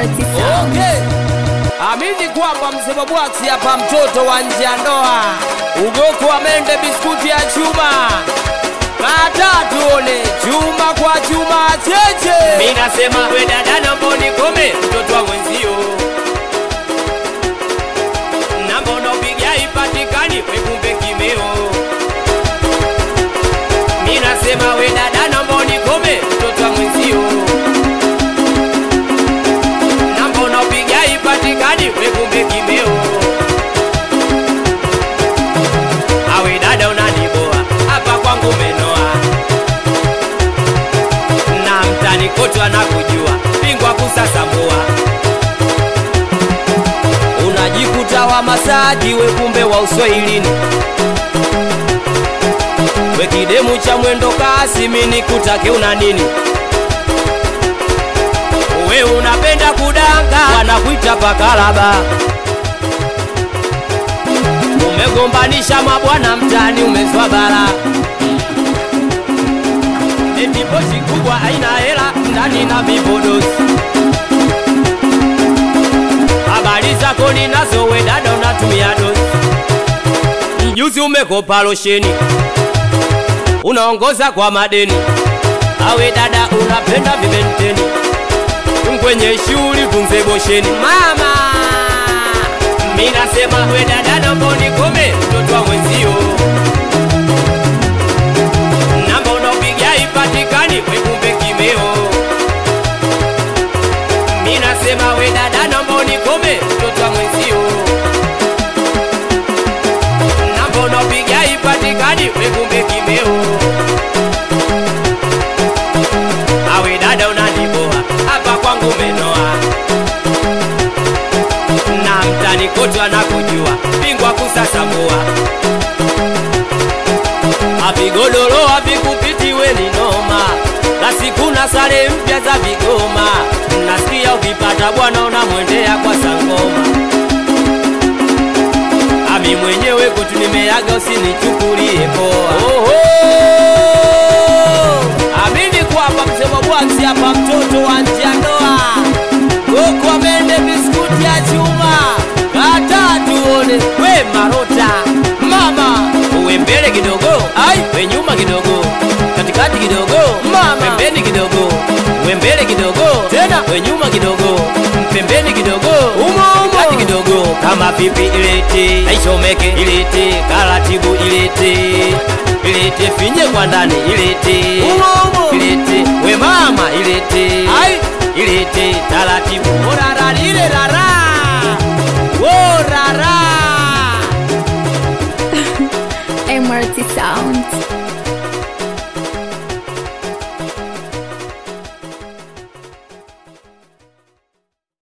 MRT Sound. Okay. Amini kwamba msema bwaksi hapa mtoto wa nje ya ndoa. Ugoko wa mende biskuti ya chuma. Kata tuone chuma kwa chuma cheche. Mimi nasema we dada naomba unikome mtoto wa mwenzio. Namba unaopiga ipatikani we kumbe kimeo. Mimi nasema we dada naomba unikome mtoto wa mwenzio. Namba unaopiga ipatikani we kumbe kimeo. Awe dada unaniboa hapa kwangu menoa na mtani kote anakujua bingwa kusasambua Unajikuta wa masaji we kumbe wa uswahilini. we kidemu cha mwendo kasi mini kutake una nini we unapenda kudanga wanakuita pakalaba umegombanisha mabwana mtani umezwa bara eti pochi kubwa haina hela ndani na vipodozi habari zako ninazo we dada unatumia dozi mjuzi umekopa losheni unaongoza kwa madeni awe dada unapenda vibenteni kwenye shuli tunze bosheni mama mi nasema we dada naomba unikome mtoto wa mwenzio namba unaopiga ipatikani we kumbe kimeo mi nasema we dada naomba unikome mtoto wa mwenzio namba unaopiga ipatikani we kumbe kimeo awe dada unaniboa hapa kwangu menoa na mtani kote anakujua bingwa kusasambua avigodoro avikupiti we ni noma na siku na sare mpya za vigoma nasikia ukipata bwana unamwendea kwa sangoma ami mwenyewe kutu nimeaga usinichukulie poa Oho! Amini kwamba msema bwaksi hapa mtoto wa nje ya ndoa. Goko wa mende biskuti ya chuma. Kata tuone we marota. Mama, uwe mbele kidogo Ai. we nyuma kidogo katikati kidogo Mama. pembeni kidogo we mbele kidogo Tena. we nyuma kidogo pembeni kidogo Umo, umo. kati kidogo kama pipi ilete aishomeke ilete karatibu ilete ilete finye kwa ndani ilete Umo, umo. ilete we mama ilete Ai. ilete taratibu orara lile rara. Wo rara. MRT Sound.